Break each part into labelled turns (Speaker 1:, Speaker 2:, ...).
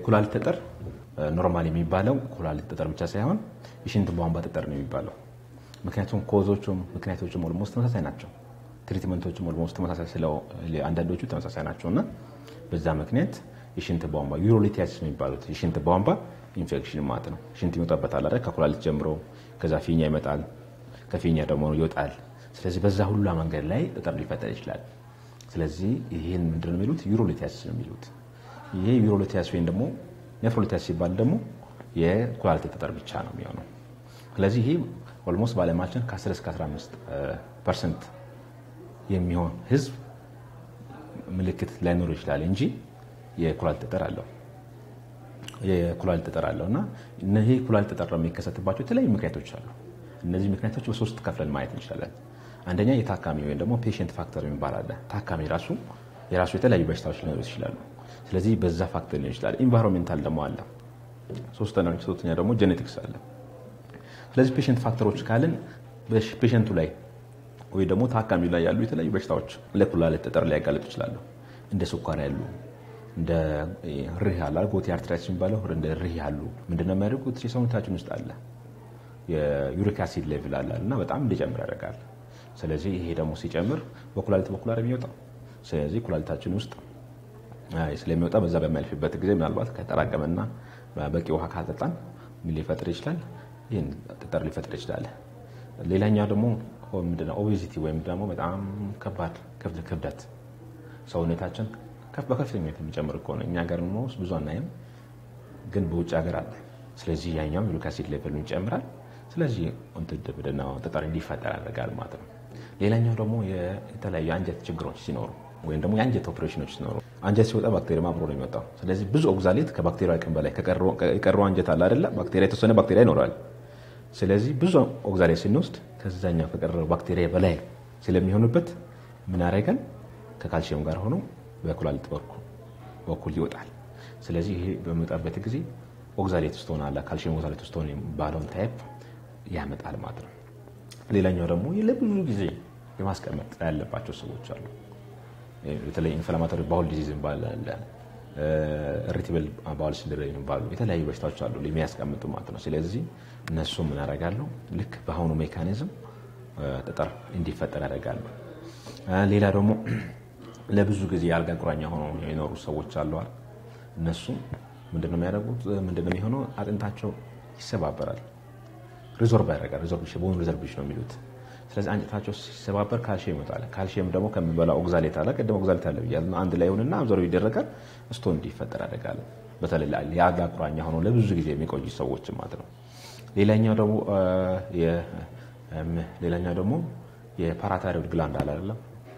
Speaker 1: የኩላሊት ጠጠር ኖርማል የሚባለው ኩላሊት ጠጠር ብቻ ሳይሆን የሽንት ቧንቧ ጠጠር ነው የሚባለው። ምክንያቱም ኮዞቹም ምክንያቶቹም ኦልሞስት ተመሳሳይ ናቸው። ትሪትመንቶችም ኦልሞስት ተመሳሳይ ስለው አንዳንዶቹ ተመሳሳይ ናቸው እና በዛ ምክንያት የሽንት ቧንቧ ዩሮሊቲያሲስ የሚባሉት የሽንት ቧንቧ ኢንፌክሽን ማለት ነው። ሽንት ይወጣበታል አይደል? ከኩላሊት ጀምሮ ከዛ ፊኛ ይመጣል፣ ከፊኛ ደግሞ ይወጣል። ስለዚህ በዛ ሁሉ መንገድ ላይ ጠጠር ሊፈጠር ይችላል። ስለዚህ ይህን ምንድን ነው የሚሉት? ዩሮሊቲያሲስ ነው የሚሉት። ይሄ ዩሮሊቲያሲስ ወይም ደግሞ ኔፍሮሊቲያሲስ ሲባል ደግሞ የኩላሊት ጠጠር ብቻ ነው የሚሆነው። ስለዚህ ይህ ኦልሞስት በዓለማችን ከ10 እስከ 15 ፐርሰንት የሚሆን ህዝብ ምልክት ላይኖር ይችላል እንጂ የኩላሊት ጠጠር አለው የኩላሊት ጠጠር አለው እና እነዚህ ኩላሊት ጠጠር የሚከሰትባቸው የተለያዩ ምክንያቶች አሉ። እነዚህ ምክንያቶች በሶስት ከፍለን ማየት እንችላለን። አንደኛ የታካሚ ወይም ደግሞ ፔሽንት ፋክተር የሚባል አለ። ታካሚ ራሱ የራሱ የተለያዩ በሽታዎች ሊኖሩት ይችላሉ። ስለዚህ በዛ ፋክተር ሊሆን ይችላል። ኢንቫይሮንሜንታል ደግሞ አለ። ሶስተኛ ደግሞ ጄኔቲክስ አለ። ስለዚህ ፔሽንት ፋክተሮች ካልን ፔሽንቱ ላይ ወይ ደግሞ ታካሚ ላይ ያሉ የተለያዩ በሽታዎች ለኩላሊት ጠጠር ሊያጋልጡ ይችላሉ። እንደ ስኳር ያሉ እንደ ሪህ አለ ጎቲ አርትራይትስ የሚባለው እንደ ሪህ ያሉ ምንድነው የሚያደርጉት? የሰውነታችን ውስጥ አለ የዩሪክ አሲድ ሌቭል አለ እና በጣም እንዲጨምር ያደርጋል። ስለዚህ ይሄ ደግሞ ሲጨምር በኩላሊት በኩል አይደል የሚወጣው። ስለዚህ ኩላሊታችን ውስጥ ስለሚወጣ በዛ በሚያልፍበት ጊዜ ምናልባት ከተራቀመና በቂ ውሃ ካጠጣን ምን ሊፈጥር ይችላል? ይህን ጠጠር ሊፈጥር ይችላል። ሌላኛው ደግሞ ምንድነው ኦቤዚቲ ወይም ደግሞ በጣም ከባድ ክብደት ሰውነታችን በከፍተኛ የሚጨምር ከሆነ እኛ ሀገር ውስጥ ብዙ አናይም፣ ግን በውጭ ሀገር አለ። ስለዚህ ያኛውም ዩሪክ አሲድ ሌቨሉ ይጨምራል። ስለዚህ ምንድነው ጠጠር እንዲፈጠር ያደርጋል ማለት ነው። ሌላኛው ደግሞ የተለያዩ የአንጀት ችግሮች ሲኖሩ ወይም ደግሞ የአንጀት ኦፕሬሽኖች ሲኖሩ አንጀት ሲወጣ ባክቴሪያ አብሮ ነው የሚወጣው። ስለዚህ ብዙ ኦግዛሌት ከባክቴሪያ አቅም በላይ የቀረው አንጀት አለ አይደለ? ባክቴሪያ የተወሰነ ባክቴሪያ ይኖራል። ስለዚህ ብዙ ኦግዛሌት ስንወስድ ከዛኛው ከቀረው ባክቴሪያ በላይ ስለሚሆንበት ምን ያደርጋል? ከካልሲየም ጋር ሆኖ በኩላሊት በኩል ይወጣል። ስለዚህ ይሄ በሚወጣበት ጊዜ ኦግዛሌት ስቶን አለ ካልሲየም ኦግዛሌት ስቶን ባለውን ታይፕ ያመጣል ማለት ነው። ሌላኛው ደግሞ ለብዙ ጊዜ የማስቀመጥ ያለባቸው ሰዎች አሉ። በተለይ ኢንፍላማቶሪ ባውል ዲዚዝ ባለ ሪቲብል ባውል ሲንድሮም የሚባሉ የተለያዩ በሽታዎች አሉ የሚያስቀምጡ ማለት ነው። ስለዚህ እነሱ ምን ያደርጋሉ? ልክ በአሁኑ ሜካኒዝም ጠጠር እንዲፈጠር ያደርጋሉ። ሌላ ደግሞ ለብዙ ጊዜ የአልጋ ቁራኛ ሆነው የኖሩ ሰዎች አለዋል። እነሱ ምንድነው የሚያደርጉት? ምንድነው የሚሆነው? አጥንታቸው ይሰባበራል፣ ሪዞርቭ ያደርጋል። ሪዞርቭ ቦን ሪዘርቬሽን ነው የሚሉት። ስለዚህ አንጀታቸው ሲሰባበር ካልሽየም ይመጣል። ካልሽየም ደግሞ ከሚበላ ኦግዛሌት አለ፣ ቅድም ኦግዛሌት አለ ብያለሁ። አንድ ላይ ይሁንና አብዞርቭ ይደረጋል፣ ስቶን እንዲፈጠር ያደርጋል። በተለይ የአልጋ ቁራኛ ሆነው ለብዙ ጊዜ የሚቆዩ ሰዎች ማለት ነው። ሌላኛው ደግሞ ሌላኛው ደግሞ የፓራታይሮይድ ግላንድ አለ አይደለም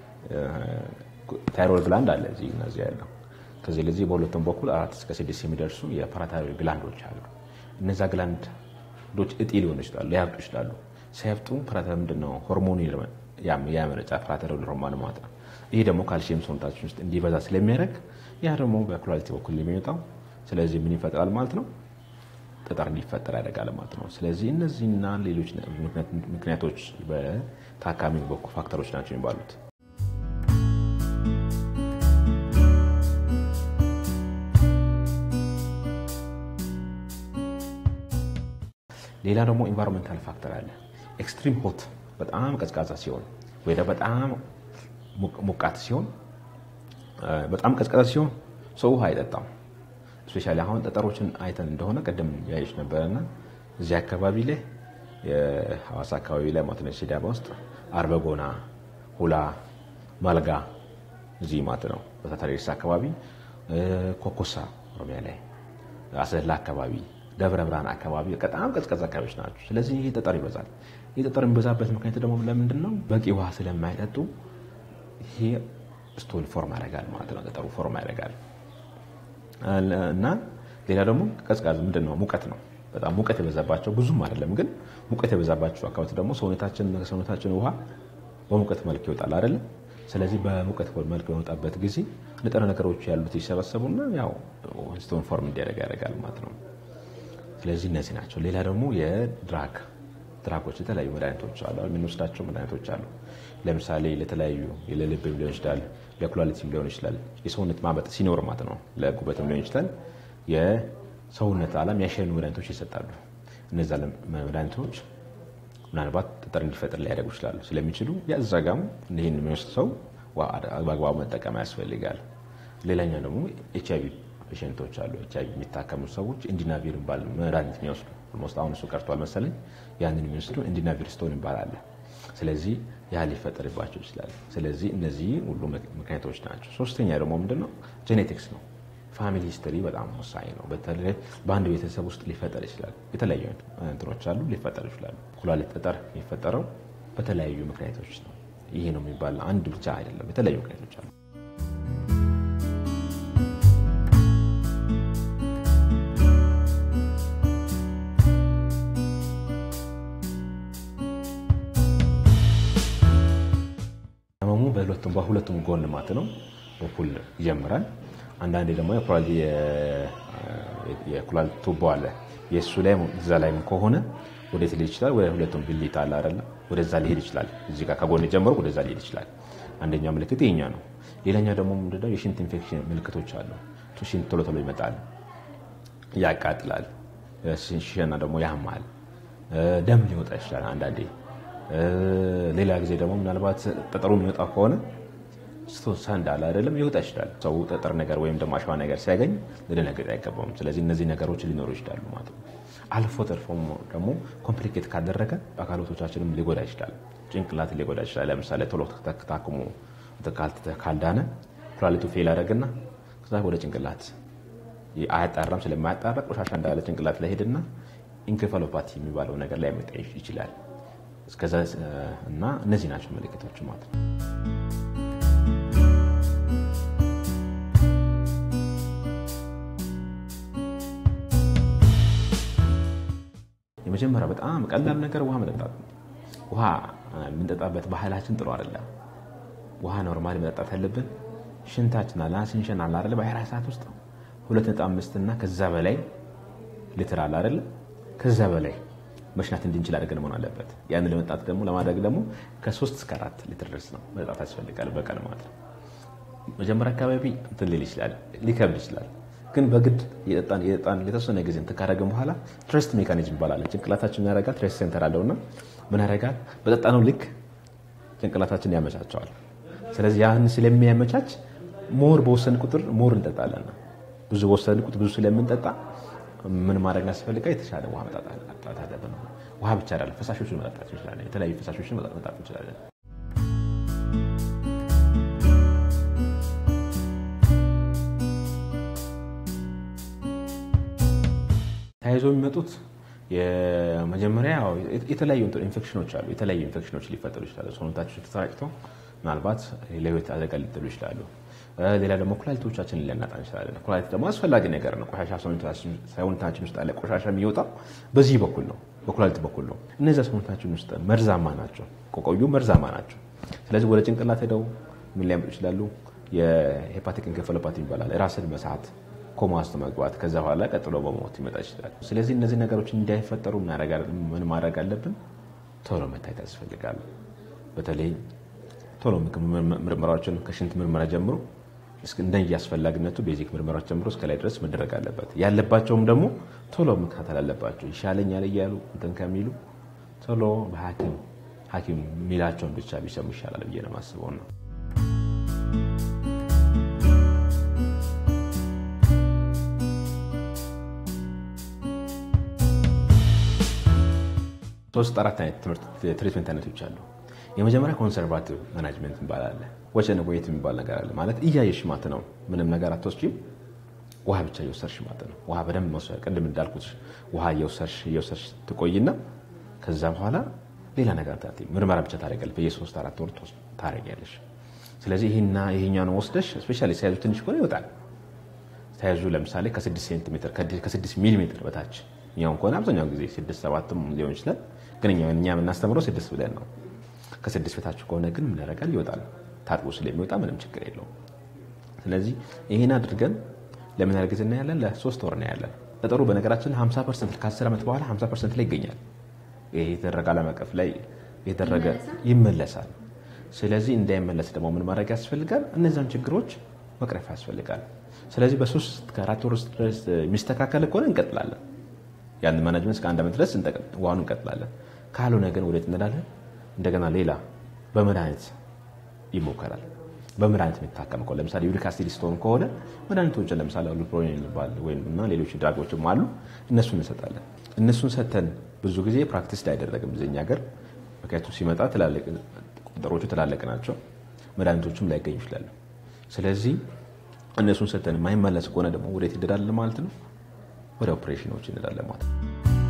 Speaker 1: ታይሮይድ ግላንድ አለ እዚህ እነዚህ ያለው ከዚህ ለዚህ በሁለቱም በኩል አራት እስከ ስድስት የሚደርሱ የፓራታይሮይድ ግላንዶች አሉ። እነዛ ግላንዶች እጢ ሊሆኑ ይችላሉ፣ ሊያብጡ ይችላሉ። ሲያብጡ ፓራታይሮይድ ምንድን ነው ሆርሞኑ ያመነጫ ፓራታይሮይድ ሆርሞን ማለት ነው። ይህ ደግሞ ካልሲየም ሰውነታችን ውስጥ እንዲበዛ ስለሚያደርግ ያ ደግሞ በኩላሊት በኩል የሚወጣው ስለዚህ ምን ይፈጥራል ማለት ነው ጠጠር እንዲፈጠር ያደርጋል ማለት ነው። ስለዚህ እነዚህና ሌሎች ምክንያቶች በታካሚ በኩል ፋክተሮች ናቸው የሚባሉት። ሌላ ደግሞ ኢንቫይሮንሜንታል ፋክተር አለ። ኤክስትሪም ሆት በጣም ቀዝቃዛ ሲሆን ወይ በጣም ሞቃት ሲሆን በጣም ቀዝቃዛ ሲሆን ሰው ውሃ አይጠጣም። ስፔሻሊ አሁን ጠጠሮችን አይተን እንደሆነ ቅድም ያየች ነበረና እዚህ አካባቢ ላይ የሐዋሳ አካባቢ ላይ ማለት ነው ሲዳማ ውስጥ አርበጎና፣ ሁላ፣ ማልጋ እዚህ ማለት ነው በታታሪስ አካባቢ ኮኮሳ ኦሮሚያ ላይ አሰላ አካባቢ ደብረ ብርሃን አካባቢ በጣም ቀዝቀዝ አካባቢዎች ናቸው። ስለዚህ ይህ ጠጠር ይበዛል። ይህ ጠጠር የሚበዛበት ምክንያት ደግሞ ለምንድን ነው? በቂ ውሃ ስለማይጠጡ ይሄ ስቶል ፎርም ያደርጋል ማለት ነው። ጠጠሩ ፎርም ያደርጋል እና ሌላ ደግሞ ቀዝቃዝ ምንድን ነው? ሙቀት ነው። በጣም ሙቀት የበዛባቸው ብዙም አይደለም፣ ግን ሙቀት የበዛባቸው አካባቢ ደግሞ ሰውነታችን ከሰውነታችን ውሃ በሙቀት መልክ ይወጣል አይደለም። ስለዚህ በሙቀት መልክ በመውጣበት ጊዜ ንጥረ ነገሮች ያሉት ይሰበሰቡና ያው ስቶን ፎርም እንዲያደርግ ያደርጋል ማለት ነው። ስለዚህ እነዚህ ናቸው። ሌላ ደግሞ የድራግ ድራጎች የተለያዩ መድኃኒቶች አሉ። የምንወስዳቸው መድኃኒቶች አሉ። ለምሳሌ ለተለያዩ ለልብም ሊሆን ይችላል፣ ለኩላሊትም ሊሆን ይችላል። የሰውነት ማበጥ ሲኖር ማለት ነው። ለጉበትም ሊሆን ይችላል። የሰውነት ዓለም ያሸኑ መድኃኒቶች ይሰጣሉ። እነዚ መድኃኒቶች ምናልባት ጠጠር እንዲፈጥር ሊያደርጉ ይችላሉ። ስለሚችሉ ያዛጋሙ ይህን የሚወስድ ሰው በአግባቡ መጠቀም ያስፈልጋል። ሌላኛው ደግሞ ኤች አይቪ ፔሽንቶች አሉ። ኤች አይቪ የሚታከሙ ሰዎች ኢንዲናቪር ይባል መድኃኒት የሚወስዱ ኦልሞስት አሁን እሱ ቀርቷል መሰለኝ። ያንን የሚወስዱ ኢንዲናቪር ስቶን ይባላል። ስለዚህ ያ ሊፈጠርባቸው ይችላል። ስለዚህ እነዚህ ሁሉ ምክንያቶች ናቸው። ሶስተኛ ደግሞ ምንድነው? ጄኔቲክስ ነው። ፋሚሊ ሂስትሪ በጣም ወሳኝ ነው። በተለይ በአንድ ቤተሰብ ውስጥ ሊፈጠር ይችላል። የተለያዩ እንትኖች አሉ ሊፈጠር ይችላሉ። ኩላሊት ጠጠር የሚፈጠረው በተለያዩ ምክንያቶች ነው። ይሄ ነው የሚባል አንድ ብቻ አይደለም፣ የተለያዩ ምክንያቶች አሉ። ህመሙ በሁለቱም በሁለቱም ጎን ማት ነው በኩል ይጀምራል። አንዳንዴ ደግሞ የኩላሊት ቱቦ አለ የእሱ ላይ እዛ ላይም ከሆነ ወዴት ሊሄድ ይችላል? ወደ ሁለቱም ብልት አለ አይደለ? ወደዛ ሊሄድ ይችላል። እዚህ ጋር ከጎን ጀምሮ ወደዛ ሊሄድ ይችላል። አንደኛው ምልክት ይሄኛ ነው። ሌላኛው ደግሞ ምንድነው? የሽንት ኢንፌክሽን ምልክቶች አሉ። ሽንት ቶሎ ቶሎ ይመጣል፣ ያቃጥላል፣ ሽና ደግሞ ያማል፣ ደም ሊወጣ ይችላል አንዳንዴ። ሌላ ጊዜ ደግሞ ምናልባት ጠጠሩ የሚወጣ ከሆነ ስቶሳ እንዳለ አይደለም ይወጣ ይችላል። ሰው ጠጠር ነገር ወይም ደግሞ አሸዋ ነገር ሲያገኝ ልደነግጥ አይገባውም። ስለዚህ እነዚህ ነገሮች ሊኖሩ ይችላሉ ማለት ነው። አልፎ ተርፎም ደግሞ ኮምፕሊኬት ካደረገ አካሎቶቻችንም ሊጎዳ ይችላል። ጭንቅላት ሊጎዳ ይችላል። ለምሳሌ ቶሎ ታክሞ ካልዳነ ኩላሊቱ ፌል ያደረግና ከዛ ወደ ጭንቅላት አያጣራም። ስለማያጣራ ቆሻሻ እንዳለ ጭንቅላት ላይ ሄድና ኢንኬፋሎፓቲ የሚባለው ነገር ላይ ያመጣ ይችላል። እስከዛ እና እነዚህ ናቸው ምልክቶች ማለት ነው። የመጀመሪያ በጣም ቀላል ነገር ውሃ መጠጣት ነው። ውሃ የምንጠጣበት ባህላችን ጥሩ አይደለም። ውሃ ኖርማሊ መጠጣት ያለብን ሽንታችን አለ ስንሸን አለ አይደለ በ24 ሰዓት ውስጥ ሁለት ነጥብ አምስት እና ከዛ በላይ ሊትር አለ አይደለ ከዛ በላይ መሽናት እንድንችል አድርገን መሆን አለበት። ያን ለመጣት ደግሞ ለማድረግ ደግሞ ከሶስት እስከ አራት ሊትር ድረስ ነው መጠጣት ያስፈልጋል በቀን ማለት ነው። መጀመሪያ አካባቢ እንትን ሊል ይችላል፣ ሊከብድ ይችላል። ግን በግድ የጠጣን የጠጣን የተወሰነ ጊዜ እንትን ካደረግን በኋላ ትረስት ሜካኒዝም ይባላል። ጭንቅላታችን ያደርጋል፣ ትረስት ሴንተር አለውና ምን ያደርጋል? በጠጣነው ልክ ጭንቅላታችን ያመቻቸዋል። ስለዚህ ያን ስለሚያመቻች ሞር በወሰን ቁጥር ሞር እንጠጣለን። ብዙ በወሰን ቁጥር ብዙ ስለምንጠጣ ምን ማድረግ ያስፈልጋል? የተሻለ ውሃ መጠጣት አለብን። ውሃ ብቻ አይደለም፣ ፈሳሾችን መጠጣት እንችላለን። የተለያዩ ፈሳሾችን መጠጣት እንችላለን። ተያይዞ የሚመጡት የመጀመሪያ የተለያዩ ኢንፌክሽኖች አሉ። የተለያዩ ኢንፌክሽኖች ሊፈጠሩ ይችላሉ። ሰውነታቸው ተሰራጭተው ምናልባት ለህይወት አደጋ ሊጥሉ ይችላሉ። ሌላ ደግሞ ኩላሊቶቻችንን ሊያናጣ እንችላለን። ኩላሊት ደግሞ አስፈላጊ ነገር ነው። ቆሻሻ ሰውነታችን ውስጥ ያለ ቆሻሻ የሚወጣው በዚህ በኩል ነው፣ በኩላሊት በኩል ነው። እነዚያ ሰውነታችን ውስጥ መርዛማ ናቸው፣ ከቆዩ መርዛማ ናቸው። ስለዚህ ወደ ጭንቅላት ሄደው ምን ሊያመጡ ይችላሉ? የሄፓቲክ ኢንኬፋሎፓቲ ይባላል። ራስን መሳት ኮማ ውስጥ መግባት ከዛ በኋላ ቀጥሎ በሞት ይመጣ ይችላል። ስለዚህ እነዚህ ነገሮች እንዳይፈጠሩ ምን ማድረግ አለብን? ቶሎ መታየት ያስፈልጋል። በተለይ ቶሎ ምርመራዎችን ከሽንት ምርመራ ጀምሮ እንደየ አስፈላጊነቱ ቤዚክ ምርመራዎች ጀምሮ እስከ ላይ ድረስ መደረግ አለበት። ያለባቸውም ደግሞ ቶሎ መከታተል አለባቸው። ይሻለኛል እያሉ እንትን ከሚሉ ቶሎ በሐኪም ሐኪም የሚላቸውን ብቻ ቢሰሙ ይሻላል ብዬ ነው የማስበው ነው። ሶስት አራት አይነት ትሪትመንት አይነቶች አሉ። የመጀመሪያ ኮንሰርቫቲቭ ማናጅመንት ይባላል። ወቸን ወይት የሚባል ነገር አለ። ማለት እያየሽ ማት ነው፣ ምንም ነገር አትወስጂም፣ ውሃ ብቻ እየወሰድሽ ማት ነው። ውሃ በደንብ መውሰድ፣ ቅድም እንዳልኩት ውሃ እየወሰድሽ እየወሰድሽ ትቆይና ከዛ በኋላ ሌላ ነገር ታ ምርመራ ብቻ ታደርጊያለሽ። በየሶስት አራት ወር ታደርጊያለሽ። ስለዚህ ይህና ይሄኛውን ወስደሽ ስፔሻሊ ሳይዙ ትንሽ ከሆነ ይወጣል። ሳይዙ ለምሳሌ ከስድስት ሴንቲሜትር ከስድስት ሚሊ ሜትር በታች እኛውን ከሆነ አብዛኛው ጊዜ ስድስት ሰባትም ሊሆን ይችላል። ግን እኛ የምናስተምረው ስድስት ብለን ነው። ከስድስት በታች ከሆነ ግን ምን ያደርጋል? ይወጣል። ታጥቦ ስለሚወጣ ምንም ችግር የለውም። ስለዚህ ይህን አድርገን ለምን ያህል ጊዜ እናያለን? ለሶስት ወር እናያለን። ጠጠሩ በነገራችን 50 ፐርሰንት ከ10 ዓመት በኋላ 50 ፐርሰንት ላይ ይገኛል። ይሄ የተደረገ ዓለም አቀፍ ላይ የተደረገ ይመለሳል። ስለዚህ እንዳይመለስ ደግሞ ምን ማድረግ ያስፈልጋል? እነዛን ችግሮች መቅረፍ ያስፈልጋል። ስለዚህ በሶስት ከአራት ወር ውስጥ ድረስ የሚስተካከል ከሆነ እንቀጥላለን። ያን ማናጅመንት እስከ አንድ ዓመት ድረስ ዋኑ እንቀጥላለን። ካልሆነ ግን ወዴት እንሄዳለን? እንደገና ሌላ በመድኃኒት ይሞከራል። በመድኃኒት የሚታከም ከሆነ ለምሳሌ ዩሪክ አሲድ ስቶን ከሆነ መድኃኒቶችን ለምሳሌ ሉፕሮኒን የሚባል ወይም እና ሌሎች ድራጎችም አሉ። እነሱን እንሰጣለን። እነሱን ሰተን ብዙ ጊዜ ፕራክቲስ አይደረግም እዚህኛ ሀገር፣ ምክንያቱም ሲመጣ ቁጥሮቹ ትላልቅ ናቸው፣ መድኃኒቶቹም ላይገኙ ይችላሉ። ስለዚህ እነሱን ሰተን የማይመለስ ከሆነ ደግሞ ወዴት ይደዳለን ማለት ነው? ወደ ኦፕሬሽኖች እንሄዳለን ማለት ነው።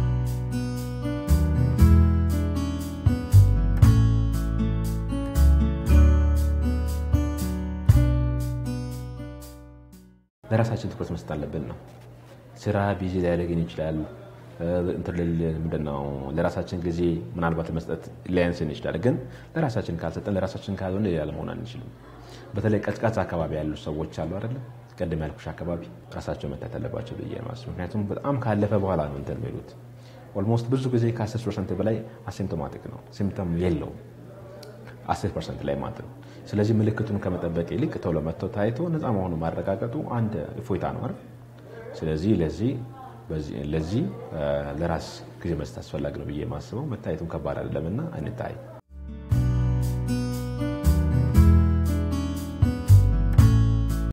Speaker 1: ለራሳችን ትኩረት መስጠት አለብን ነው። ስራ ቢዚ ሊያደርግን ይችላል። ምንድነው ለራሳችን ጊዜ ምናልባት ለመስጠት ሊያንስን ይችላል። ግን ለራሳችን ካልሰጠን ለራሳችን ካልሆነ ሌላ ለመሆን አንችልም። በተለይ ቀዝቃዛ አካባቢ ያሉ ሰዎች አሉ አይደለ? ቀደም ያልኩሽ አካባቢ ራሳቸው መታት አለባቸው ብዬ ማስብ። ምክንያቱም በጣም ካለፈ በኋላ ነው እንትን የሚሉት። ኦልሞስት ብዙ ጊዜ ከ10 ፐርሰንት በላይ አሲምፕቶማቲክ ነው፣ ሲምፕተም የለውም 10 ፐርሰንት ላይ ማለት ነው። ስለዚህ ምልክቱን ከመጠበቅ ይልቅ ቶሎ መጥቶ ታይቶ ነፃ መሆኑ ማረጋገጡ አንድ እፎይታ ነው አይደል? ስለዚህ ለዚህ ለዚህ ለራስ ጊዜ መስጠት አስፈላጊ ነው ብዬ የማስበው መታየቱን ከባድ አይደለምና እንታይ